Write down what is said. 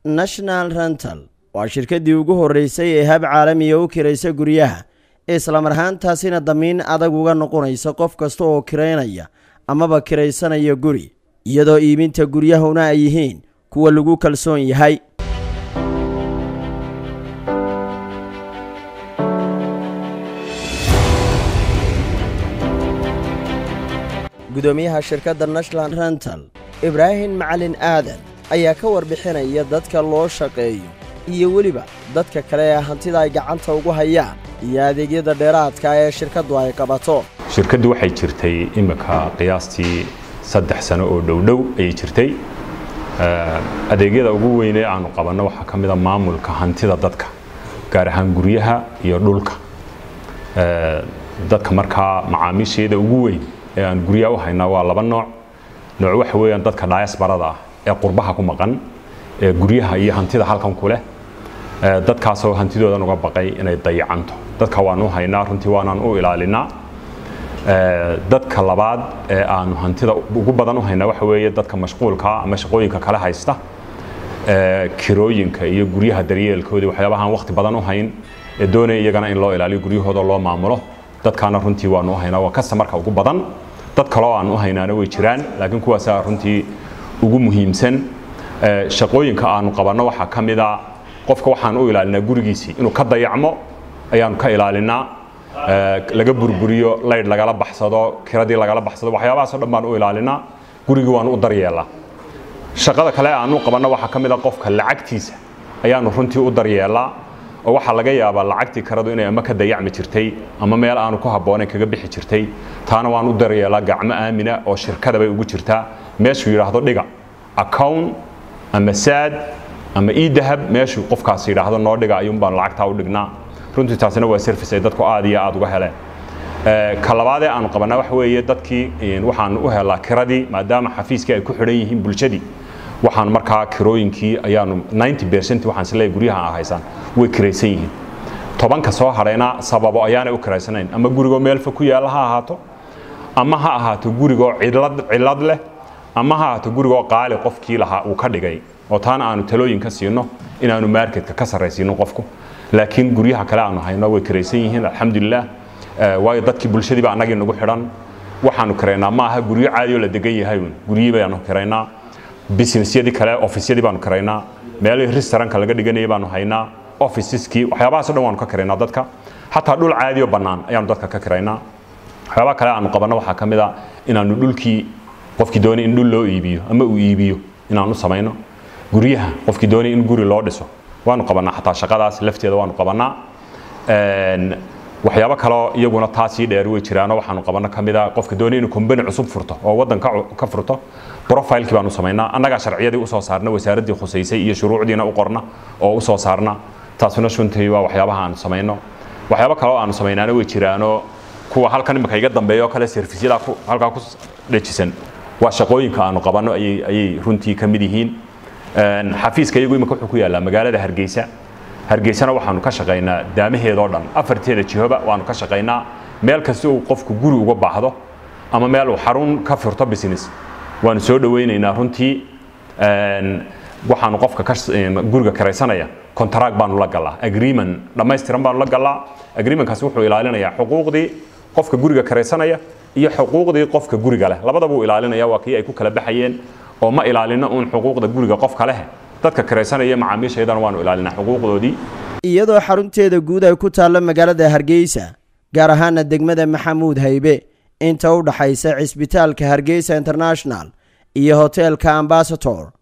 national rental waa shirkaddii ugu horreysay ee hab caalamiya u kiraysa guryaha islamar ahaantaasina damiin adag uga noqonaysa qof kasta oo kiraynaya amaba kiraysanaya guri iyadoo iibinta guryahuna ay yihiin kuwa lagu kalsoon yahay gudoomiyaha shirkadda national rental ibraahim macalin aadan ayaa ka warbixinaya dadka loo shaqeeyo iyo weliba dadka kale ee hantida ay gacanta ugu hayaan iyo adeegyada dheeraadka ee shirkaddu ay qabato shirkaddu waxay jirtay imika qiyaastii saddex sano oo dhowdhow ayay jirtay adeegyada ugu weynee aanu qabanno waxaa ka mida maamulka hantida dadka gaar ahaan guryaha iyo dhulka dadka markaa macaamiisheeda ugu weyn ee aan guryaha u haynaa waa laba nooc nooc waxa weeyaan dadka diasbarada ah ee qurbaha ku maqan ee guryaha iyo hantida halkan ku leh dadkaasoo hantidoodan uga baqay inay dayacanto dadka waanu haynaa runtii waanaan u ilaalinaa dadka labaad ee aanu hantida ugu badan u haynaa waxa weeye dadka mashquulka ama shaqooyinka kale haysta kirooyinka iyo guryaha daryeelkooda waxyaabahaan waqti badan u hayn ee doonaya iyagana in loo ilaaliyo guryahooda loo maamulo dadkaana runtii waanu u haynaa waa kastamarka ugu badan dad kaloo aan u haynaana way jiraan laakiin kuwaasaa runtii ugu muhiimsan shaqooyinka aanu qabanno waxaa ka mida qofka waxaan u ilaalinaa gurigiisii inuu ka dayacmo ayaanu ka ilaalinaa laga burburiyo laydh lagala baxsado kiradii lagala baxsado waxyaabahaasoo dhan baan u ilaalinaa gurigii waanu u daryeelaa shaqada kale aanu qabanno waxaa ka mid a qofka lacagtiisa ayaanu runtii u daryeelaa oo waxaa laga yaabaa lacagtii karadu inay ama ka dayacmi jirtay ama meel aanu ku habboonayn kaga bixi jirtay taana waan u daryeelaa gacmo aamina oo shirkada bay ugu jirtaa meeshuu yidhaahdo dhiga account ama saad ama ii dahab meeshuu qofkaas yidhaahdo noo dhiga ayuun baan lacagtaa u dhignaa runtii taasina waa service ay dadku aad iyo aad uga heleen ka labaadee aanu qabanaa waxa weeye dadkii waxaanu u helaa kiradii maadaama xafiiskii ay ku xidhan yihiin bulshadii waxaan markaa kirooyinkii ayaanu 90 percent waxaan isleeyahay guryaha aan haysaan way kiraysan yihiin tobanka soo hadhayna sababo ayaanay u kiraysanayn ama gurigoo meel fog ku yaalla ha ahaato ama ha ahaato gurigoo cilad cilad leh ama ha ahaato gurigoo qaali qofkii lahaa uu ka dhigay oo taana aanu talooyin ka siino inaanu marketka ka sarraysiino qofku laakiin guryaha kale aanu hayno way kiraysan yihiin alxamdulilah waayo dadkii bulshadiiba annagii nagu xidhan waxaanu kiraynaa ma aha guryo caadi oo la degan yahay guryihii baanu kiraynaa businessyadii kale offisyadii baanu kiraynaa meelihii restaurantka laga dhiganayay baanu haynaa officeski waxyaabahaasoo dhan waanu ka kiraynaa dadka xataa dhul caadi oo bannaan ayaanu dadka ka kiraynaa waxyaabaha kale aanu qabanno waxaa ka mid a inaanu dhulkii qofkii doonay in dhul loo iibiyo ama uu iibiyo inaanu samayno guryaha qofkii doonay in guri loo dhiso waanu qabannaa xataa shaqadaas lafteeda waanu qabannaa waxyaabo kaloo iyaguna taasii dheer way jiraanoo waxaanu qabanno ka mid a qofka doonay inuu kombani cusub furto oo waddan ka furto profilekii baanu samaynaa annagaa sharciyadii usoo saarna wasaaraddii khusaysay iyo shuruucdiina u qorna oo usoo saarna taasuna shuntii waa waxyaabaha aanu samayno waxyaabo kaloo aanu samaynaana way jiraanoo kuwa halkan imika iga dambeeya oo kale servisyada halkaa ku dhejisan waa shaqooyinka aanu qabanno ayay runtii ka mid yihiin xafiiska iyagu imika wuxuu ku yaallaa magaalada hargeysa hargeysana waxaanu ka shaqaynaa daamaheedoo dhan afarteeda jihoba waanu ka shaqaynaa meel kasta uu qofku guri uga baahdo ama meel uu xarun ka furto business waanu soo dhawaynaynaa runtii waxaanu qofka guriga karaysanaya contract baanu la galaa agreement dhammaystiran baanu la galaa agreementkaasi wuxuu ilaalinayaa xuquuqdii qofka guriga karaysanaya iyo xuquuqdii qofka guriga leh labadaba uu ilaalinaya waa kii ay ku kala baxayeen oo ma ilaalino uun xuquuqda guriga qofka leh dadka karaysanaya macaamiishaydana waanu ilaalinaa xuquuqdoodii iyadoo xarunteeda guud ay ku taallo magaalada hargeysa gaar ahaana degmada maxamuud haybe inta u dhaxaysa cisbitaalka hargeysa international iyo hoteelka ambasator